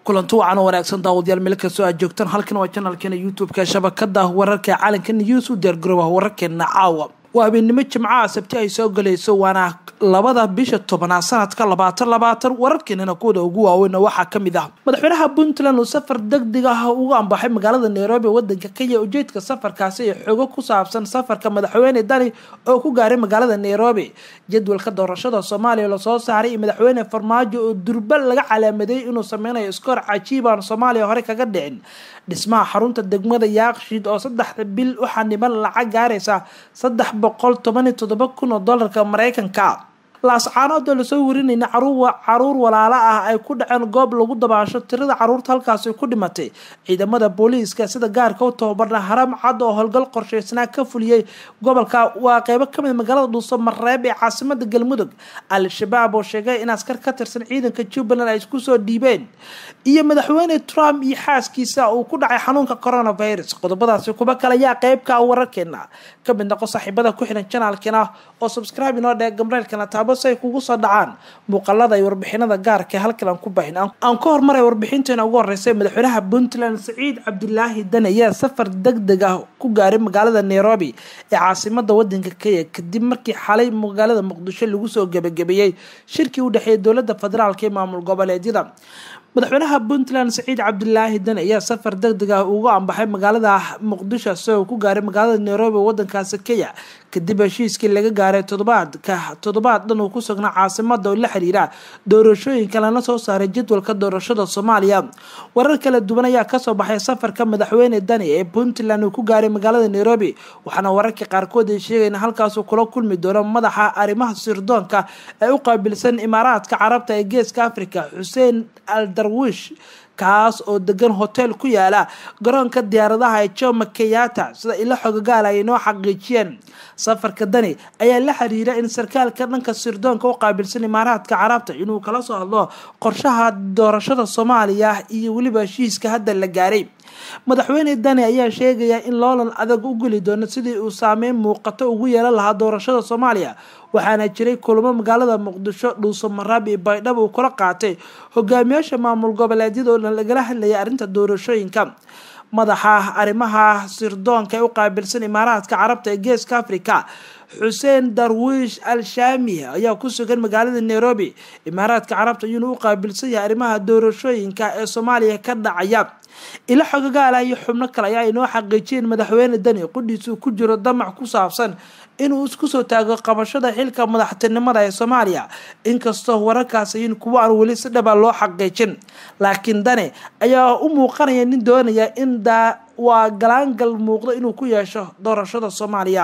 kulanti wacan wanaagsan daawadayaal meel kastoo aad joogtaan halkan waa janalkeena youtube-ka shabakada wararka caalanka news u diyaargarooba wararkeena caawa waa habeennimo jimcaha sabti ay soo galayso waana labada bisha tobanaad sanadka labaatan labaatan wararkeenana kuwada ugu waaweyna waxaa kamid ah madaxweynaha puntland uu safar degdeg ah ugu ambaxay magaalada nairobi wadanka kenya ujeedka safarkaasi ee xogo ku saabsan safarka madaxweyne dani oo ku gaaray magaalada nairobi jadwalka doorashada soomaaliya lasoo saaray iyo madaxweyne farmaajo oo durba laga calaamadeeyay inuu sameynayo iskoor cajiibaan soomaaliya hore kaga dhicin dhismaha xarunta degmada yaaqshiid oo saddexda bil u xaniban lacag gaaraysa saddex boqol toban iyo toddoba kun oo dollarka mareykanka laascaanoodoo lasoo warinayna caruur walaalo ah ay ku dhaceen goob lagu dabaasho tirada caruurta halkaasi ku dhimatay ciidamada booliiska sida gaarka u tababarna haram cad oo howlgal qorsheysnaa ka fuliyey gobolka waa qeybo kamid magaalada dhuuso mareeb ee caasimada galmudug al-shabaab oo sheegay in askar ka tirsan ciidanka jubbaland ay isku soo dhiibeen iyo madaxweyne trump iyo xaaskiisa uu ku dhacay xanuunka coronavirus qodobadaasi kuba kale ayaa qeybka wararkeena kamid noqo saaxiibada ku xiran janaalkeena oo subscribe inoo dhee gamreelkana taabo si ay kugu soo dhacaan muuqalada iyo warbixinada gaarka halkan aan ku baahin aan ka hormaray warbixinteena ugu horeysay madaxweynaha puntland saciid cabdilaahi dan ayaa safar degdeg ah ku gaaray magaalada nairobi ee caasimada wadanka kenya kadib markii xalay magaalada muqdisho lagu soo gebagabeeyey shirkii u dhexeeyay dowlada federaalk ee maamul goboleedyada madaxweynaha puntland saciid cabdilaahi dan ayaa safar degdeg ah ugu ambaxay magaalada muqdisho isagoo ku gaaray magaalada nairobi wadankaasi kenya kadib heshiiskii laga gaaray todobaadka toddobaad dhan uu ku sugnaa caasimada oo la xiriira doorashooyinka lana soo saaray jadwalka doorashada soomaaliya warar kala duwan ayaa kasoo baxay safarka madaxweyne dani ee puntland uu ku gaaray magaalada nairobi waxaana wararka qaarkood ay sheegayn halkaasuu kula kulmi doono madaxa arrimaha sirdoonka ee u qaabilsan imaaraadka carabta ee geeska africa xuseen al darwish kaas oo degan hotel ku yaala garoonka diyaaradaha ee joma kenyatta sida ilo xogagaal ay inoo xaqiijiyeen safarka dani ayaa la xiriira in sarkaalka dhanka sirdoonka u qaabilsan imaaraadka carabta inuu kala soo hadlo qorshaha doorashada soomaaliya iyo weliba heshiiska hadda la gaaray madaxweyne dani ayaa sheegaya in loolan adag u geli doono sidii uu saameyn muuqato ugu yeelan lahaa doorashada soomaaliya waxaana jiray kulamo magaalada muqdisho dhuuso maraab iyo baydhabo uu kula qaatay hogaamiyaasha maamul goboleedyada oo dhan lagala hadlayay arrinta doorashooyinka madaxa arrimaha sirdoonka ee u qaabilsan imaaraadka carabta ee geeska africa xuseen darwiish al shaami ayaa ku sugan magaalada nairobi imaaraadka carabta ayuuna u qaabilsan yahay arrimaha doorashooyinka ee soomaaliya ka dhacaya ilo xogagaala iyo xubno kale ayaa inoo xaqiijiyeen madaxweyne dani qudhiisuu ku jiro damac ku saabsan inuu isku soo taago qabashada xilka madaxtinimada ee soomaaliya inkastoo wararkaas ayin kuwa aan weli si dhaba loo xaqiijin laakiin dani ayaa u muuqanaya nin doonaya in daa waa galaangal muuqdo inuu ku yeesho doorashada soomaaliya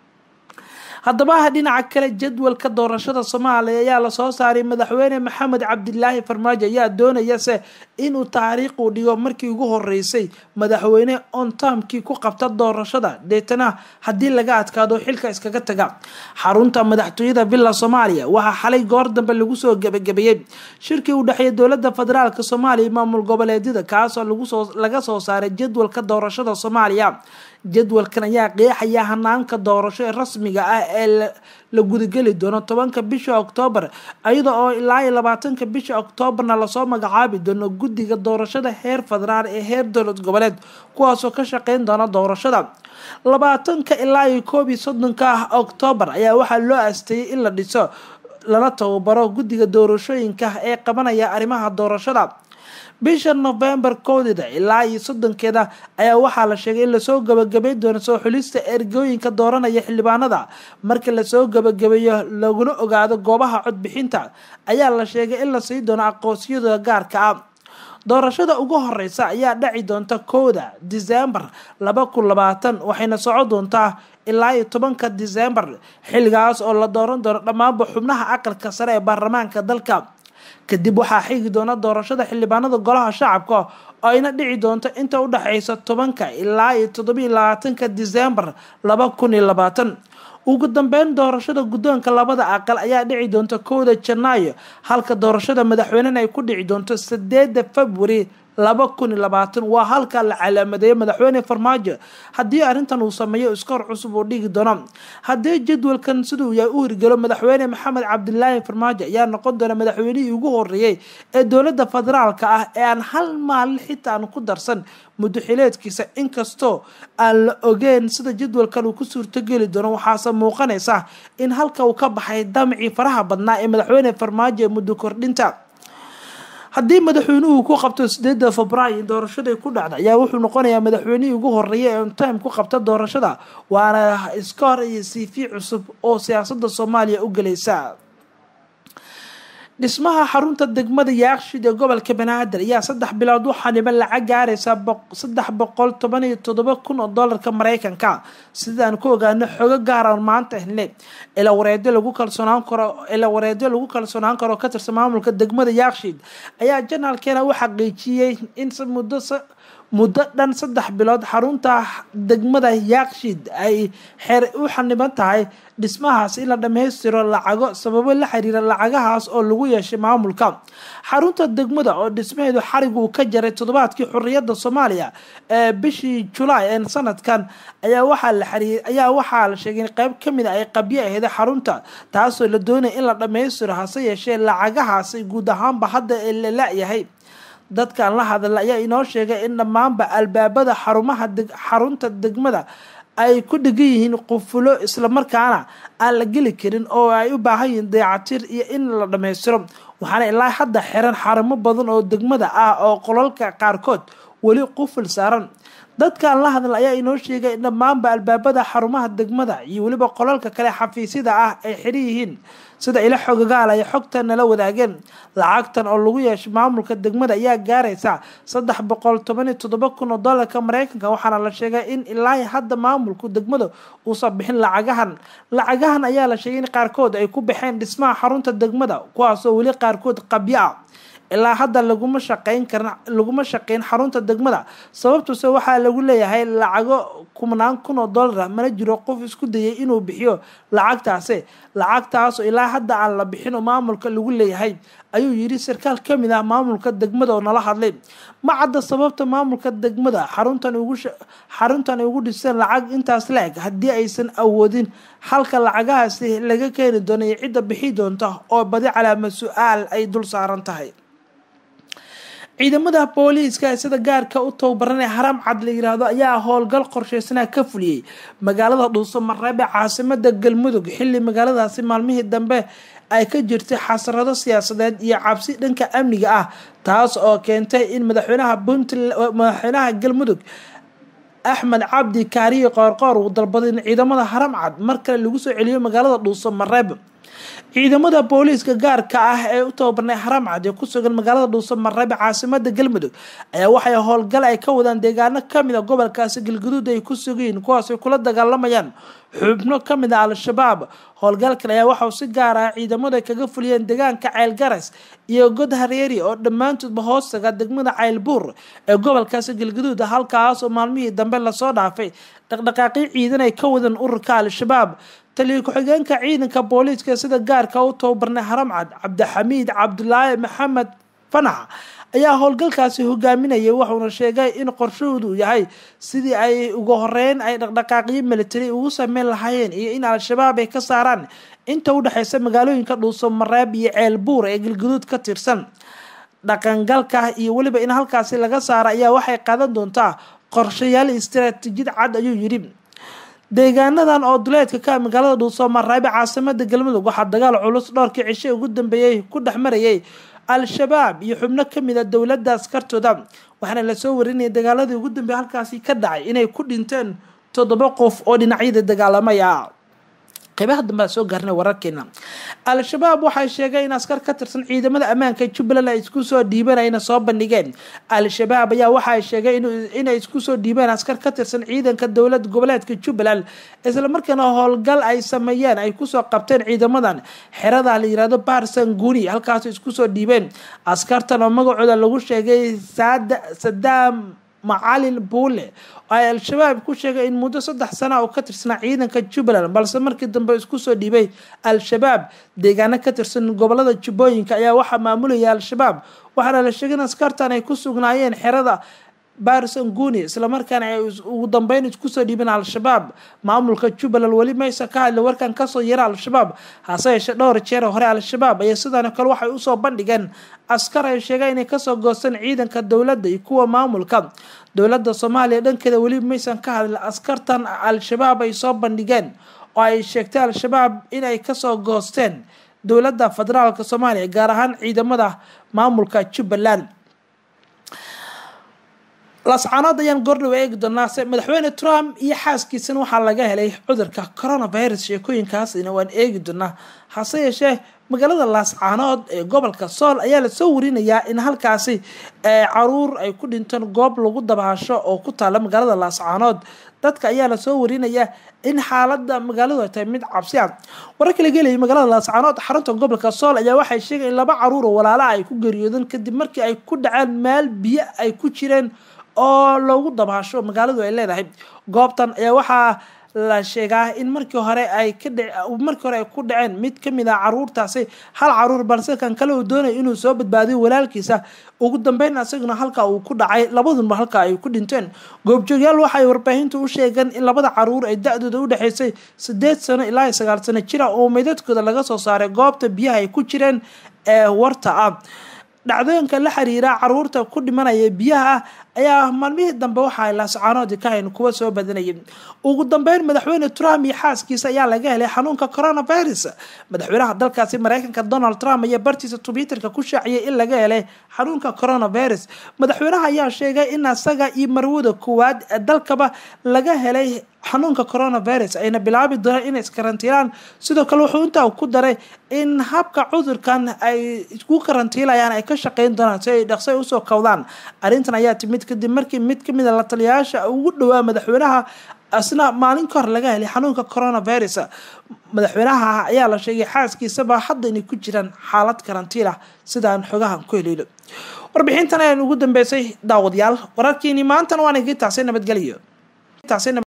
haddaba dhinaca kale jadwalka doorashada soomaaliya ayaa lasoo saaray madaxweyne maxamed cabdilaahi farmaajo ayaa doonayase inuu taariikh uu dhigo markii ugu horeysay madaxweyne ontamkii ku qabta doorashada deetana haddii laga adkaado xilka iskaga taga xarunta madaxtooyada villa soomaaliya waxaa xalay goor dambe lagu soo gebagabeeyey shirkii u dhexeeyay dowlada federaalk soomaaliya maamul goboleedyada kaasoo laga soo saaray jadwalka doorashada soomaaliya jadwalkan ayaa qeexaya hanaanka doorasho ee rasmiga ah ee la gudageli doono tobanka bisha oktoobar iyada oo ilaa iyo labaatanka bisha oktoobarna lasoo magacaabi doono guddiga doorashada heer federaal ee heer dowlad goboleed kuwaasoo ka shaqeyn doona doorashada labaatanka ilaa iyo koob iyo soddonka ah oktoobar ayaa waxaa loo asteeyay in la dhiso lana tababaro guddiga doorashooyinka ee qabanaya arrimaha doorashada bisha novembar koodeeda ilaa iyo soddonkeeda ayaa waxaa la sheegay in lasoo gabagabeyn doono soo xulista ergooyinka dooranaya xildhibaanada marka lasoo gabagabeeyo laguna ogaado goobaha codbixinta ayaa la sheegay in la sii doono aqoonsiyada gaarka ah doorashada ugu horeysa ayaa dhaci doonta kowda disembar laba kun labaatan waxayna soco doontaa ilaa iyo tobanka disembar xilligaas oo la dooran doono dhammaanba xubnaha aqalka sare ee baarlamaanka dalka kadib waxaa xigi doona doorashada xildhibaanada golaha shacabka oo ayna dhici doonto inta u dhexeysa tobanka ilaa iyo toddobiyo labaatanka disembar laba kun iyo labaatan ugu dambeyn doorashada guddoonka labada aqal ayaa dhici doonta kowda janaayo halka doorashada madaxweynena ay ku dhici doonto sideeda february laba kun iyo labaatan waa halkaa la calaamadeeyay madaxweyne farmaajo haddii arrintan uu sameeyo iskoor cusub uu dhigi doono haddii jadwalkan siduu yahay u hirgelo madaxweyne maxamed cabdilaahi farmaajo ayaa noqon doona madaxweynihii ugu horeeyey ee dowladda federaalka ah ee aan hal maalin xitaa aan ku darsan muddoxileedkiisa inkastoo aan la ogeyn sida jadwalkan uu ku suurtogeli doono waxaase muuqanaysa in halka uu ka baxay damcii faraha badnaa ee madaxweyne farmaajo ee muddo kordhinta haddii madaxweynuhu ku qabto sideeda febraayo doorashaday ku dhacda ayaa wuxuu noqonayaa madaxweynihii ugu horeeya ee ontime ku qabta doorashada waana iskoor iyo cv cusub oo siyaasada soomaaliya u gelaysa dhismaha xarunta degmada yaaqshid ee gobolka banaadir ayaa saddex bilood waxaa dhiban lacag gaaraysa saddex boqol toban iyo toddoba kun oo doolarka mareykanka sidaan ku ogaano xogo gaaran maanta hele ila wareedyo lagu kalsoonaan karo ila wareedyo lagu kalsoonaan karo ka tirsan maamulka degmada yaaqshid ayaa janaalkeena u xaqiijiyey in muddo muddo dhan saddex bilood xarunta degmada yaaqshid ay xeer u xaniban tahay dhismahaas in la dhammaystiro lacago sababo la xiriira lacagahaas oo lagu yeeshay maamulka xarunta degmada oo dhismaheedu xarig uu ka jaray toddobaadkii xorriyadda soomaaliya ee bishii julaay ee sanadkan ayaa waxaa la xiriir ayaa waxaa la sheegay in qeyb ka mid a ay qabyo aheyd xarunta taasoo la doonaya in la dhammaystiro hase yeeshee lacagahaasi guud ahaanba hadda ee la la-yahay dadkan la hadla ayaa inoo sheegay in dhammaanba albaabada xarumaha xarunta degmada ay ku dhegan yihiin qufulo islamarkaana aan la geli karin oo ay u baahan yihiin dayacatir iyo in la dhammaystiro waxaana ilaa hadda xiran xarumo badan oo degmada ah oo qolalka qaarkood weli quful saaran dadkan la hadla ayaa inoo sheegay in dhammaanba albaabada xarumaha degmada iyo weliba qolalka kale xafiisyada ah ay xiran yihiin sida ila xogagaal ay xogta nala wadaageen lacagtan oo lagu yeeshay maamulka degmada ayaa gaaraysa saddex boqol toban iyo toddoba kun oo doolarka mareykanka waxaana la sheegay in ilaa hadda maamulku degmada uusan bixin lacagahan lacagahan ayaa la sheegay in qaarkood ay ku baxeen dhismaha xarunta degmada kuwaasoo weli qaarkood qabyo ah ilaa hadda laguma shaqeyn karin laguma shaqeyn xarunta degmada sababtuse waxaa lagu leeyahay lacago kumnaan kun oo dollar ah mana jiro qof isku dayay inuu bixiyo lacagtaasi lacagtaasoo ilaa hadda aan la bixin oo maamulka lagu leeyahay ayuu yidhi sarkaal ka mid ah maamulka degmada oo nala hadlay ma cadda sababta maamulka degmada xaruntan ugu xaruntan ugu dhiseen lacag intaas la eg haddii aysan awoodin halka lacagahaasi laga keeni doono iyo cidda bixi doonta oo badi calaama su-aal ay dul saaran tahay ciidamada booliiska ee sida gaarka u tababaranee haram cad la yiraahdo ayaa howlgal qorsheysanaa ka fuliyey magaalada dhuuso mareebe caasimada galmudug xilli magaaladaasi maalmihii dambe ay ka jirtay xasarado siyaasadeed iyo cabsi dhanka amniga ah taas oo keentay in madaxweynaha puntland madaxweynaha galmudug axmed cabdi kaariye qoorqoor uu dalbaday in ciidamada haram cad mar kale lagu soo celiyo magaalada dhuuso mareebe ciidamada booliiska gaarka ah ee u tababarnay haram cad ee ku sugan magaalada dhuuso mareebe caasimada galmudug ayaa waxay howlgal ay ka wadaan deegaano kamid a gobolkaasi galguduud ay ku sugayiin kuwaasay kula dagaalamayaan xubno kamid a al-shabaab howlgalkan ayaa waxauu si gaar ah ciidamadu ay kaga fuliyeen deegaanka ceylgaras iyo god hareeri oo dhammaantoodba hoostaga degmada ceylbuur ee gobolkaasi galguduud halkaas oo maalmihii dambe lasoo dhaafay dhaqdhaqaaqyo ciidan ay ka wadeen ururka al-shabaab taliya ku-xigeenka ciidanka booliiska sida gaarka u tababarnay haram cad cabdixamiid cabdulaahi maxamed fanax ayaa howlgalkaasi hogaaminayay wuxuuna sheegay in qorshahoodu yahay sidii ay ugu horeyn ay dhaqdhaqaaqyo military ugu sameyn lahaayeen iyo in al-shabaab ay ka saaraan inta u dhexeysa magaalooyinka dhuuso mareeb iyo ceelbuur ee galguduud ka tirsan dhaqangalka iyo weliba in halkaasi laga saaro ayaa waxay qaadan doontaa qorshayaal istaraatiijiyad cad ayuu yidhi deegaanadan oo duleedka ka magaalada dhuuso mareebe caasimada galmudug waxaa dagaal culus dhowrkii cishe ugu dambeeyey ku dhex marayay al-shabaab iyo xubno kamid a dowladda askartooda waxaana lasoo warinayay dagaaladii ugu dambeeyay halkaasi ka dhacay inay ku dhinteen toddoba qof oo dhinacyada dagaalamaya qeybaha dambea soo gaarnay wararkeena al-shabaab waxay sheegeen in askar ka tirsan ciidamada ammaanka jubbaland ay isku soo dhiibeen ayna soo bandhigeen al-shabaab ayaa waxaay sheegeen inay isku soo dhiibeen askar ka tirsan ciidanka dowlad goboleedka jubbaland islamarkaana howlgal ay sameeyeen ay kusoo qabteen ciidamadan xerada la yirahdo baarsan guni halkaas isku soo dhiibeen askartan oo magacooda lagu sheegay sadaam macalin buule oo ay al-shabaab ku sheegay in muddo saddex sana oo ka tirsanaa ciidanka jubbaland balse markii dambe isku soo dhiibay al-shabaab deegaano ka tirsan gobolada jubbooyinka ayaa waxaa maamulaya al-shabaab waxaana la sheegay in askartan ay ku sugnaayeen xerada barison guni islamarkaana ay ugu dambeyn isku soo dhiibeen al-shabaab maamulka jubbaland weli maysa ka hadla warkan kasoo yara al-shabaab hase yeeshee dhowr jeer hore al-shabaab ayaa sidaan kale waxay usoo bandhigeen askar ay sheegeen inay kasoo goosteen ciidanka dowladda iyo kuwa maamulka dowladda soomaaliya dhankeeda weli maysan ka hadlin askartan al-shabaab ay soo bandhigeen oo ay sheegtay al-shabaab inay kasoo goosteen dowladda federaalk soomaaliya gaar ahaan ciidamada maamulka jubbaland lascaanood ayaan goordhow eegi doonaase madaxweyne trump iyo xaaskiisana waxaa laga helay cudurka coronavirus sheekooyinkaasina waan eegi doonaa hase yeeshee magaalada laascaanood ee gobolka sool ayaa lasoo warinayaa in halkaasi caruur ay ku dhinteen goob lagu dabaasho oo ku taala magaalada laascaanood dadka ayaa lasoo warinayaa in xaalada magaaladu ay tahay mid cabsi ah wararka laga helayay magaalada laascaanood xarunta gobolka sool ayaa waxay sheegay in laba caruur oo walaala ay ku geeriyoodeen kadib markii ay ku dhaceen meel biyo ay ku jireen oo loogu dabaasho magaaladu ay leedahay goobtan ayaa waxaa la sheegaa in markii hore ay ka markii hore ay ku dhaceen mid kamid ah caruurtaasi hal caruur balse kan kale uu doonaya inuu soo badbaadiyo walaalkiisa ugu dambeyn asaguna halka uu ku dhacay labadunba halka ay ku dhinteen goobjoogyaal waxay warbaahinta u sheegeen in labada caruur ay da-dooda u dhexeysay sideed sano ilaa sagaal sano jira oo meydadkooda laga soo saaray goobta biyaha ay ku jireen ee warta ah dhacdooyinka la xiriira caruurta ku dhimanaya biyaha ayaa maalmihii dambe waxa ay laascaanoodi ka hayn kuwa soo badanayay ugu dambeyn madaxweyne trump iyo xaaskiisa ayaa laga helay xanuunka coronavirus madaxweynaha dalkaasi mareykanka donald trump ayaa bartiisa twitterka ku shaaciyay in laga helay xanuunka coronavirus madaxweynaha ayaa sheegay in asaga iyo marwada koowaad ee dalkaba laga helay xanuunka coronavirus ayna bilaabi doonaan inay iskarantiilaan sidoo kale wuxuu intaa ku daray in habka cudurkan ay isku karantiilayaan ay ka shaqeyn doonaan si ay dhaqso usoo kawdaan arrintan ayaa timid kadib markii mid kamid a la taliyayaasha ugu dhowaa madaxweynaha asna maalin ka hor laga helay xanuunka coronavirus madaxweynaha ayaa la sheegay xaaskiisaba hadda inay ku jiraan xaalad karantiil ah sidaan xogahan ku heliilo warbixintan ayaan ugu dambeysay daawadayaal wararkiini maantana waan igi taasay nabadgelyo